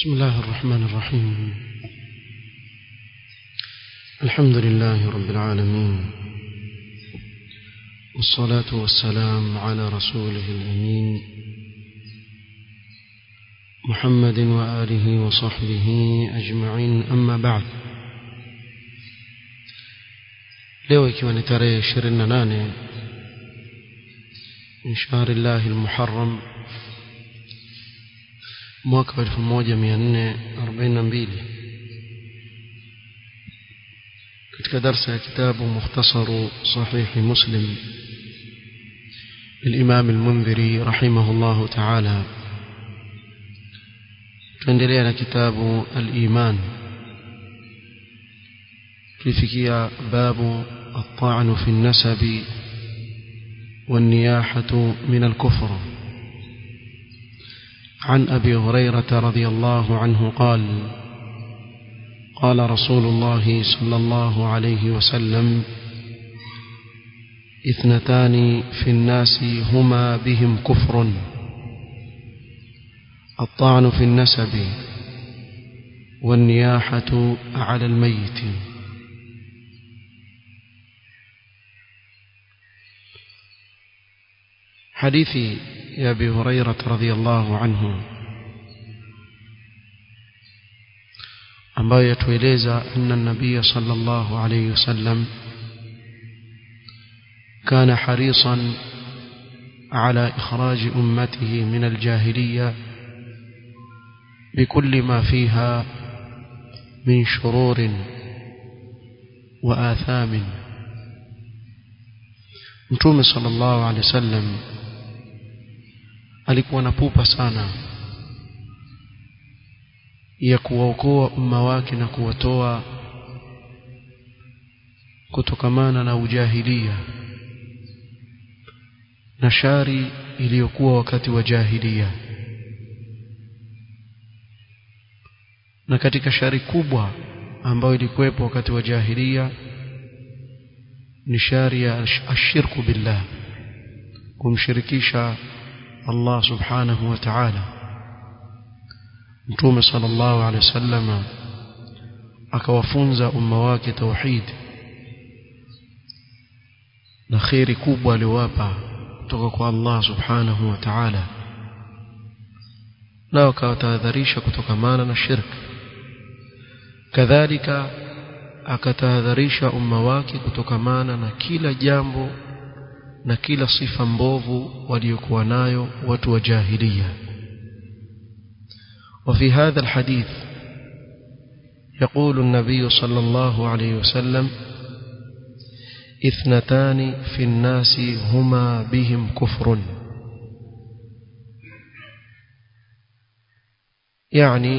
بسم الله الرحمن الرحيم الحمد لله رب العالمين والصلاة والسلام على رسوله الأمين محمد وآله وصحبه أجمعين أما بعد leo ikiwa ni tarehe 28 min shahri llahi almuharram mwaka wa 1442 katika darsa ya kitabu mukhtasaru sahihi muslim للإمام المنذري رحمه الله تعالى tuendelea na kitabu al-iman tulifikia babu الطعن في النسب والنياحة من الكفر عن أبي هريرة رضي الله عنه قال قال رسول الله صلى الله عليه وسلم اثنتان في الناس هما بهم كفر الطعن في النسب والنياحة على الميت حديث يا أبي هريرة رضي الله عنه ambayo yatueleza anna nabiya sallallahu alayhi wasallam kana harisan ala ikhraj ummatihi min aljahiliya بكل ما فيها من شرور وآثام متوم صلى الله عليه وسلم alikuwa na pupa sana ya kuwaokoa umma wake na kuwatoa kutokamana na ujahilia na shari iliyokuwa wakati wa jahilia na katika shari kubwa ambayo ilikuwepo wakati wa jahilia ni shari ya ashirku billah kumshirikisha Allah subhanahu wa ta'ala Mtume sallallahu alaihi wasallam akawafunza umma wake tauhid na khairi kubwa aliwapa kutoka kwa Allah subhanahu wa ta'ala na akawatahadharisha kutokamana na shirk kadhalika akatahadharisha umma wake kutokamana na kila jambo na kila sifa mbovu waliokuwa nayo watu wa jahiliya وفي هذا الحديث يقول النبي صلى الله عليه وسلم اثنتان في الناس هما بهم كفر يعني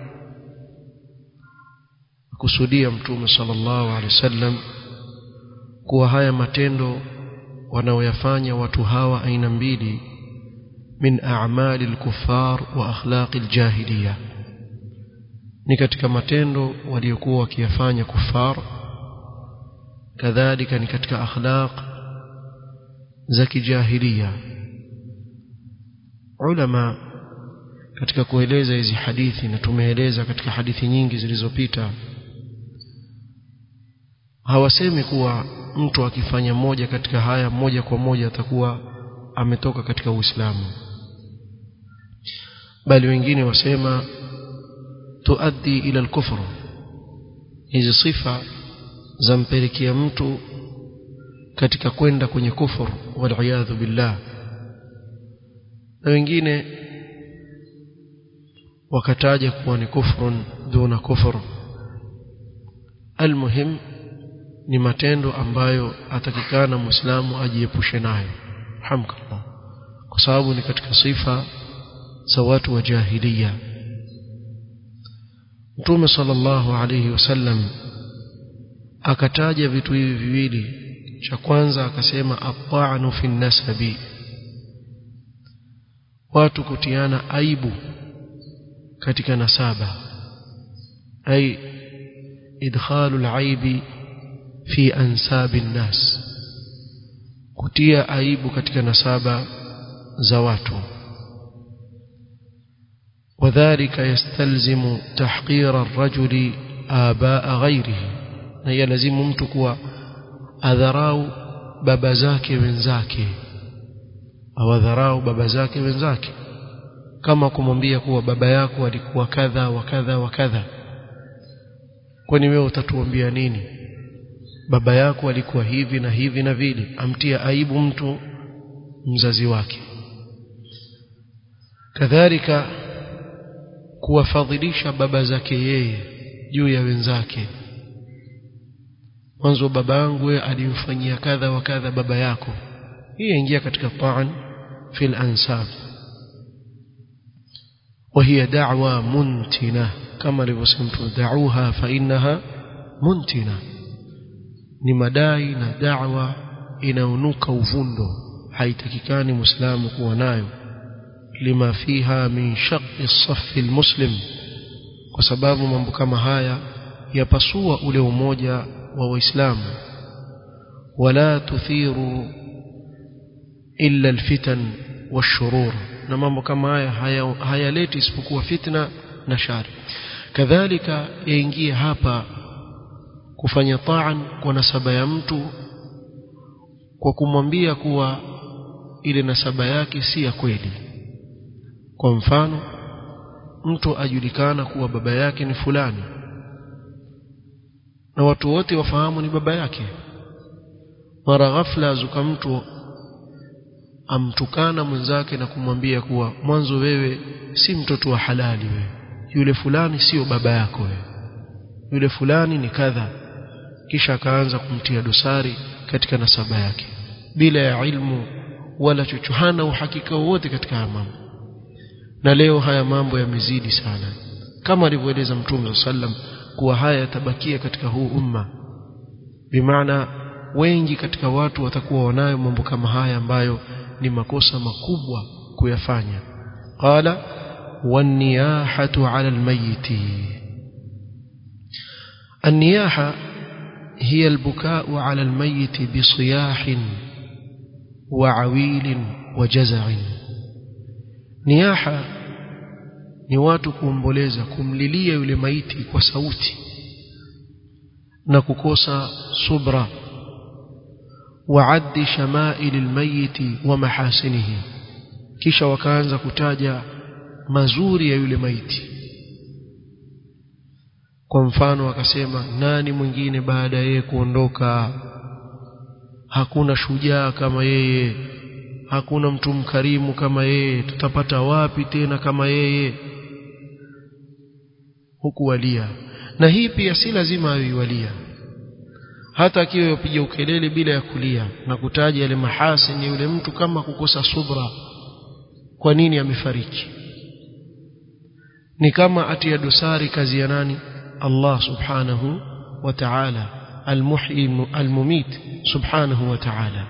kusudia mtume sallallahu alaihi wasallam kuwa haya matendo wanaoyafanya watu hawa aina mbili min a'mali al-kuffar wa akhlaq al-jahiliya ni katika matendo waliokuwa wakiyafanya kufar kadhalika ni katika akhlaq za kijahiliya ulama katika kueleza hizi hadithi na tumeeleza katika hadithi nyingi zilizopita hawasemi kuwa mtu akifanya moja katika haya moja kwa moja atakuwa ametoka katika Uislamu bali wengine wasema tuaddi ila al-kufr hizi sifa zampelekea mtu katika kwenda kwenye kufur wal billah na wengine wakataja kuwa ni kufrun duna kufur almuhim ni matendo ambayo atakikana muislamu ajiepushe nayo hamkallah kwa sababu ni katika sifa za watu wa jahiliya Mtume sallallahu alayhi wasallam akataja vitu hivi viwili cha kwanza akasema at-ta'nu fi nasabi watu kutiana aibu katika nasaba ay idkhalu al-aibi fi ansabi nas kutia aibu katika nasaba za watu وذلك يستلزم تحقير الرجل آباء غيره na yalazimu mtu kuwa adharau baba zake wenzake au adharau baba zake wenzake kama kumwambia kuwa baba yako alikuwa kadha wa kadha wa kadha kwani wewe utatuambia nini baba yako alikuwa hivi na hivi na vile amtia aibu mtu mzazi wake kadhalika kuwafadhilisha baba zake yeye juu ya wenzake mwanzo baba yangu alimfanyia kadha wa kadha baba yako hii ingia katika taan fil ansab وهي دعوة منتنة كما لبسمت دعوها فإنها منتنة ni madai na da'wa inaonuka uvundo haitakikani muislamu kuwa nayo lima fiha min shaqqi as-saff al-muslim kwa sababu mambo kama haya yapasua ule umoja wa waislamu wala tuthiru illa al-fitan wash-shurur na mambo kama haya hayaleti haya isipokuwa fitna na shari kadhalika yaingie hapa kufanya taan kwa nasaba ya mtu kwa kumwambia kuwa ile nasaba yake si ya kweli kwa mfano mtu ajulikana kuwa baba yake ni fulani na watu wote wafahamu ni baba yake mara ghafla azuka mtu amtukana mwenzake na kumwambia kuwa mwanzo wewe si mtoto wa halali wewe yule fulani sio baba yako wewe yule fulani ni kadha kisha akaanza kumtia dosari katika nasaba yake bila ya ilmu wala chochohana uhakika wowote katika haya mambo na leo haya mambo yamezidi sana kama alivyoeleza mtume sallam kuwa haya yatabakia katika huu umma bimaana wengi katika watu watakuwa wanayo mambo kama haya ambayo ni makosa makubwa kuyafanya qala waniyahatu ala almayiti النياحة هي البكاء على الميت بصياح وعويل وجزع نياحة ni watu kuomboleza kumlilia yule maiti kwa sauti na kukosa subra waaddi shamail almayiti wa mahasinihi kisha wakaanza kutaja mazuri ya yule maiti kwa mfano akasema nani mwingine baada ya yeye kuondoka hakuna shujaa kama yeye hakuna mtu mkarimu kama yeye tutapata wapi tena kama yeye huku walia na hii pia si lazima aiwalia hata akiwa yapiga ukelele bila ya kulia na kutaja yale mahasini yule mtu kama kukosa subra kwa nini amefariki ni kama atia dosari kazi ya nani Allah subhanahu wa ta'ala almuhyi almumit subhanahu wa ta'ala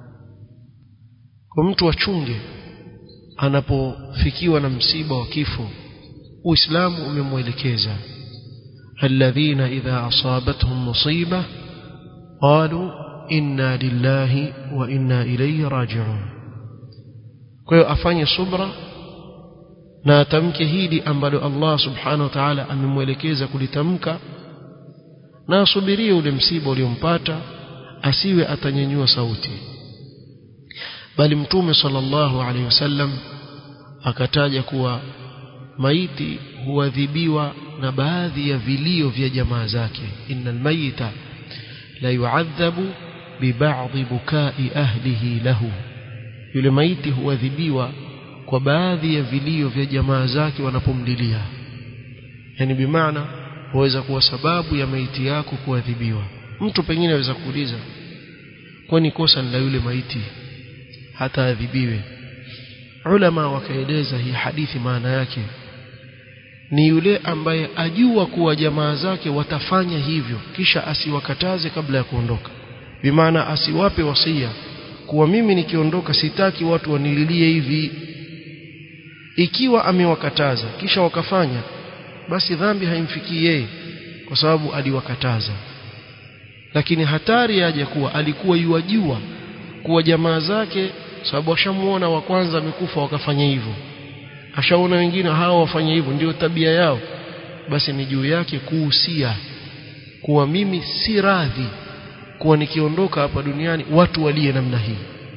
kwa mtu achunge anapofikiwa na msiba wa kifo uislamu umemwelekeza alladhina idha asabatuhum musiba qalu inna lillahi wa inna ilayhi raji'un kwa hiyo afanye subra na atamke hili ambalo Allah subhanahu wa ta'ala amemwelekeza kulitamka na asubirie ule msiba uliompata asiwe atanyanyua sauti bali mtume sallallahu alaihi wasallam akataja kuwa maiti huadhibiwa na baadhi ya vilio vya jamaa zake innal mayita la yu'adhabu biba'dhi bukai ahlihi lahu yule maiti huadhibiwa kwa baadhi ya vilio vya jamaa zake wanapomlilia yani bimaana huweza kuwa sababu ya maiti yako kuadhibiwa mtu pengine aweza kuuliza kwani kosa ni la yule maiti hata adhibiwe ulama wakaeleza hii hadithi maana yake ni yule ambaye ajua kuwa jamaa zake watafanya hivyo kisha asiwakataze kabla ya kuondoka bimaana asiwape wasia kuwa mimi nikiondoka sitaki watu wanililie hivi ikiwa amewakataza kisha wakafanya basi dhambi haimfikii yeye kwa sababu aliwakataza lakini hatari yaje kuwa alikuwa yuwajua kuwa jamaa zake sababu washamuona wa kwanza amekufa wakafanya hivyo ashaona wengine hao wafanya hivyo ndio tabia yao basi ni juu yake kuhusia kuwa mimi si radhi kuwa nikiondoka hapa duniani watu walie namna hii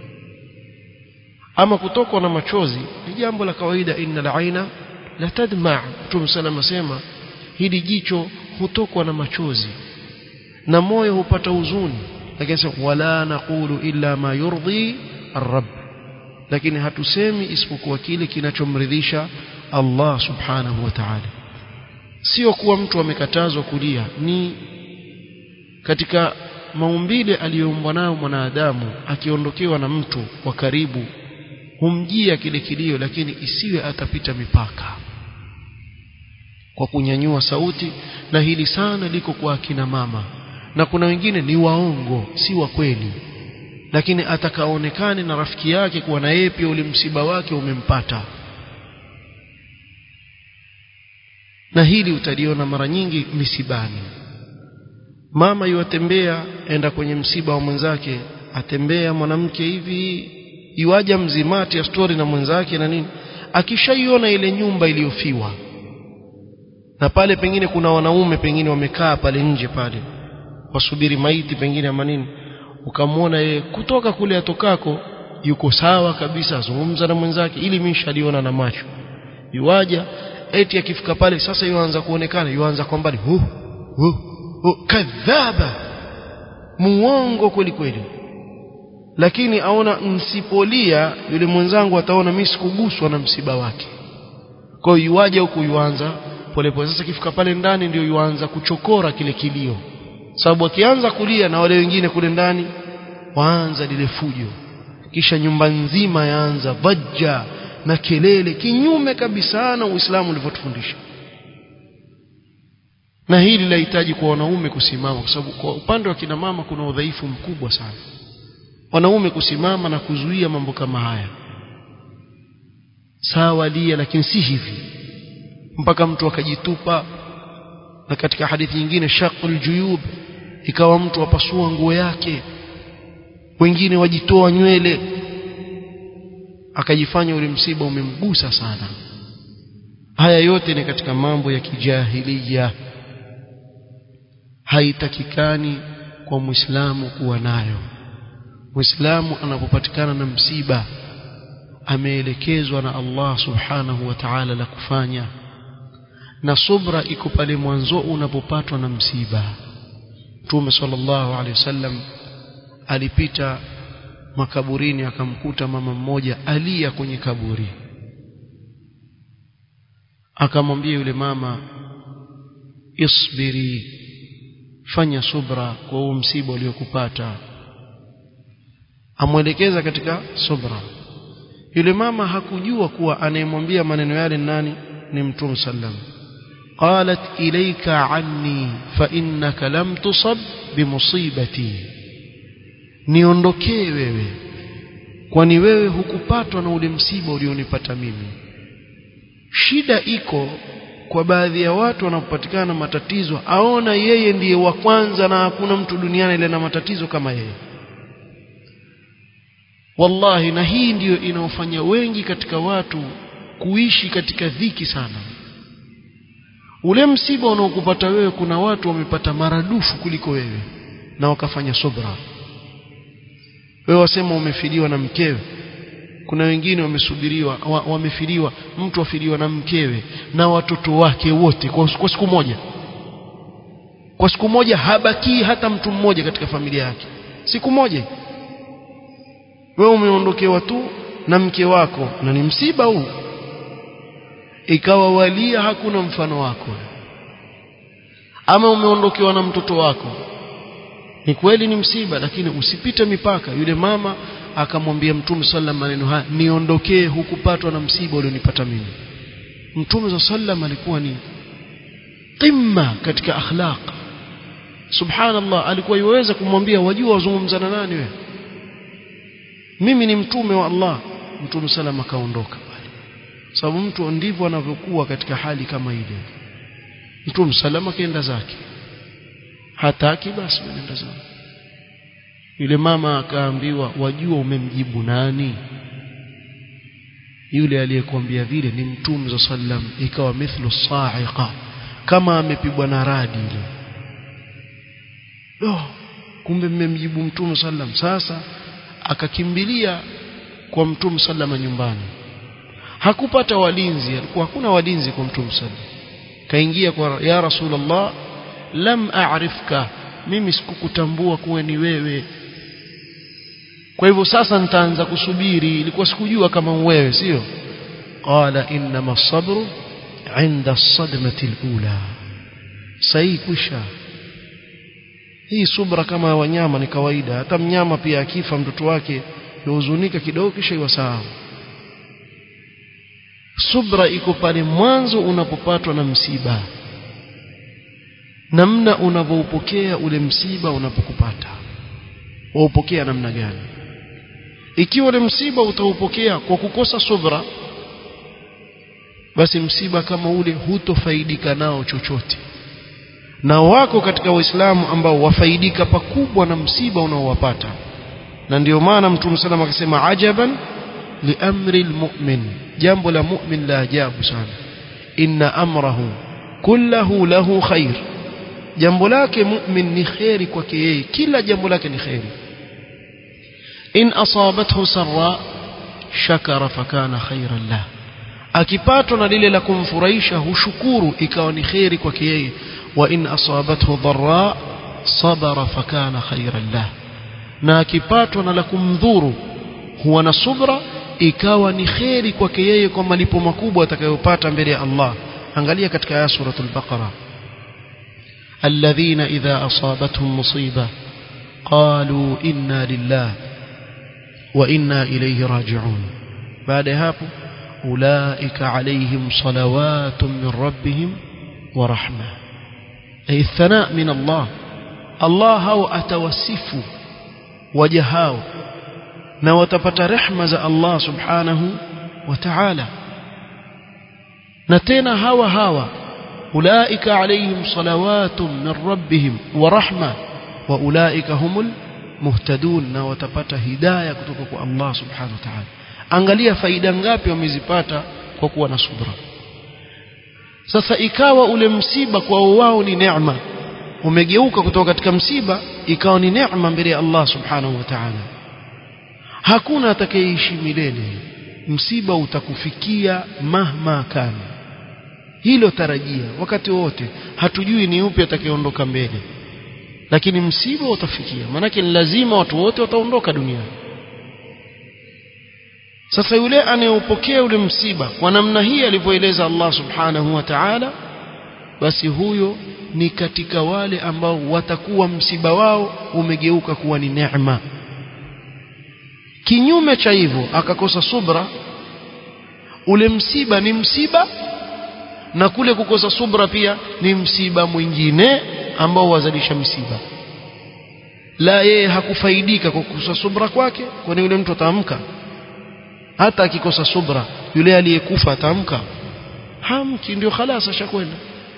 ama kutokwa na machozi ni jambo la kawaida innal aina la tadma Mtume sallam asema hili jicho hutokwa na machozi na moyo hupata huzuni lakini sema wala naqulu illa ma yurdhi ar-rabb lakini hatusemi isipokuwa kile kinachomridhisha Allah subhanahu wa ta'ala sio kuwa mtu amekatazwa kulia ni katika maumbile aliyoumbwa nayo mwanadamu akiondokewa na mtu wa karibu humjia kile kilio lakini isiwe atapita mipaka kwa kunyanyua sauti na hili sana liko kwa akina mama na kuna wengine ni waongo si wa kweli lakini atakaonekane na rafiki yake kuwa na yeye pia ule msiba wake umempata na hili utaliona mara nyingi misibani mama yuatembea enda kwenye msiba wa mwenzake atembea mwanamke hivi iwaja mzimati ya stori na mwenzake na nini akishaiona ile nyumba iliyofiwa na pale pengine kuna wanaume pengine wamekaa pale nje pale wasubiri maiti pengine ama nini ukamwona yeye kutoka kule atokako yuko sawa kabisa azungumza na mwenzake ili mimi nishaliona na macho yuaja eti akifika pale sasa yuanza kuonekana yuanza kwa mbali hu hu hu kadhaba muongo kweli kweli lakini aona msipolia yule mwenzangu ataona mimi sikuguswa na msiba wake kwa hiyo yuaje huku yuanza polepole sasa kifika pale ndani ndio yuanza kuchokora kile kilio sababu akianza kulia na wale wengine kule ndani waanza lile fujo kisha nyumba nzima yaanza vajja na kelele kinyume kabisa na Uislamu ulivyotufundisha na hili lahitaji kwa wanaume kusimama kwa sababu kwa upande wa kina mama kuna udhaifu mkubwa sana wanaume kusimama na kuzuia mambo kama haya sawa lia lakini si hivi mpaka mtu akajitupa na katika hadithi nyingine shaqul juyub ikawa mtu apasua nguo yake wengine wajitoa nywele akajifanya ule msiba umemgusa sana haya yote ni katika mambo ya kijahilia haitakikani kwa muislamu kuwa nayo muislamu anapopatikana na msiba ameelekezwa na Allah subhanahu wa ta'ala la kufanya na subra iko pale mwanzo unapopatwa na msiba Mtume sallallahu alaihi wasallam alipita makaburini akamkuta mama mmoja alia kwenye kaburi akamwambia yule mama isbiri fanya subra kwa huu msiba uliokupata amwelekeza katika subra yule mama hakujua kuwa anayemwambia maneno yale nani ni mtume sallam qalat ilayka anni fa innaka lam tusab bimusibati niondokee wewe kwani wewe hukupatwa na ule msiba ulionipata mimi shida iko kwa baadhi ya watu wanapopatikana na matatizo aona yeye ndiye wa kwanza na hakuna mtu duniani ile na matatizo kama yeye wallahi na hii ndiyo inaofanya wengi katika watu kuishi katika dhiki sana ule msiba unaokupata wewe kuna watu wamepata maradufu kuliko wewe na wakafanya subra wewe wasema umefiliwa na mkewe kuna wengine wamesubiriwa wa, wamefiliwa mtu afiliwa na mkewe na watoto wake wote kwa, kwa siku moja kwa siku moja habakii hata mtu mmoja katika familia yake siku moja wewe umeondokewa tu na mke wako na ni msiba huu ikawa walia hakuna mfano wako ama umeondokewa na mtoto wako ni kweli ni msiba lakini usipite mipaka yule mama akamwambia mtume sallam maneno haya niondokee hukupatwa na msiba ulionipata mimi mtume sallam alikuwa ni qimma katika akhlaq subhanallah alikuwa yuweza kumwambia wajua wazungumza na nani wewe mimi ni mtume wa Allah mtume sallam akaondoka pale sababu mtu ndivyo anavyokuwa katika hali kama ile mtume sallam akaenda zake hataki basi nenda zake yule mama akaambiwa wajua umemjibu nani yule aliyekwambia vile ni mtume za sallam ikawa mithlu sa'iqa kama amepigwa na radi ile oh, kumbe mmemjibu mtume sallam sasa akakimbilia kwa mtume sallam nyumbani hakupata walinzi alikuwa hakuna walinzi kwa mtume sallam kaingia kwa ya rasulullah lam a'rifka mimi sikukutambua kuwa ni wewe kwa hivyo sasa nitaanza kusubiri ilikuwa sikujua kama wewe sio qala inma as-sabru 'inda as-sadmati al-ula sahi kusha hii subra kama wanyama ni kawaida hata mnyama pia akifa mtoto wake yuhuzunika kidogo kisha iwasahau subra iko pale mwanzo unapopatwa na msiba namna unavyoupokea ule msiba unapokupata waupokea namna gani ikiwa ule msiba utaupokea kwa kukosa subra basi msiba kama ule hutofaidika nao chochote na wako katika waislamu ambao wafaidika pakubwa na msiba unaowapata na ndio maana mtume sallam akasema ajaban liamri almu'min jambo la mu'min la ajabu sana inna amrahu kullahu lahu khair jambo lake mu'min ni khairi kwake yeye kila jambo lake ni khairi in asabathu sarra shakara fakana khairan lah akipatwa na lile la kumfurahisha hushukuru ikawa ni khairi kwake yeye wa in asabathu dharra sabara fakana khairan lah na akipatwa na la kumdhuru huwa na subra ikawa ni khairi kwake yeye kwa malipo makubwa atakayopata mbele ya Allah angalia katika aya suratul baqara الذين إذا أصابتهم مصيبة قالوا إنا لله وإنا إليه راجعون بعد هابو أولئك عليهم صلوات من ربهم ورحمة أي الثناء من الله الله هو أتوسف وجهاو نوتبت رحمة الله سبحانه وتعالى نتينا هوا هوا أولئك عليهم صلوات من ربهم ورحمة وأولئك هم المهتدون na watapata hidayah kutoka kwa Allah subhanahu wa ta'ala angalia faida ngapi wamezipata kwa kuwa na subra sasa ikawa ule msiba kwa wao ni neema umegeuka kutoka katika msiba ikawa ni neema mbele ya Allah subhanahu wa ta'ala hakuna atakayeishi milele msiba utakufikia mahma kana hilo tarajia wakati wote hatujui ni upi atakayeondoka mbele lakini msiba utafikia maanake ni lazima watu wote wataondoka duniani sasa yule anayeupokea ule msiba kwa namna hii alivyoeleza Allah subhanahu wa ta'ala basi huyo ni katika wale ambao watakuwa msiba wao umegeuka kuwa ni neema kinyume cha hivyo akakosa subra ule msiba ni msiba na kule kukosa subra pia ni msiba mwingine ambao wazalisha msiba la yeye hakufaidika kwa kukosa subra kwake kwani yule mtu ataamka hata akikosa subra yule aliyekufa ataamka hamki ndio khalas ashakwenda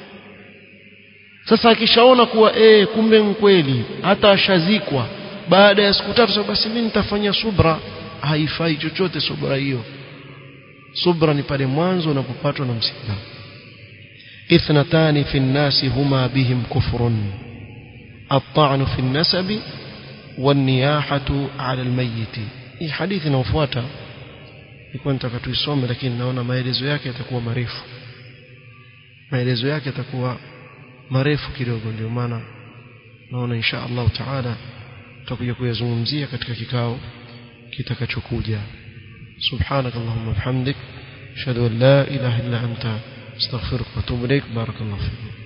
sasa akishaona kuwa eh kumbe mkweli hata ashazikwa baada ya siku tatu basi mimi nitafanya subra haifai chochote subra hiyo subra ni pale mwanzo unapopatwa na msiba اثنتان في الناس هما بهم كفر الطعن في النسب والنياحة على الميت hii hadithi inayofuata nilikuwa nataka tuisome lakini naona maelezo yake yatakuwa marefu maelezo yake yatakuwa marefu kidogo ndio maana naona insha Allah taala tutakuja kuyazungumzia katika kikao kitakachokuja subhanakallahumma bihamdik ashhadu an la ilaha illa anta استغفرك واتوب اليك بارك الله فيكم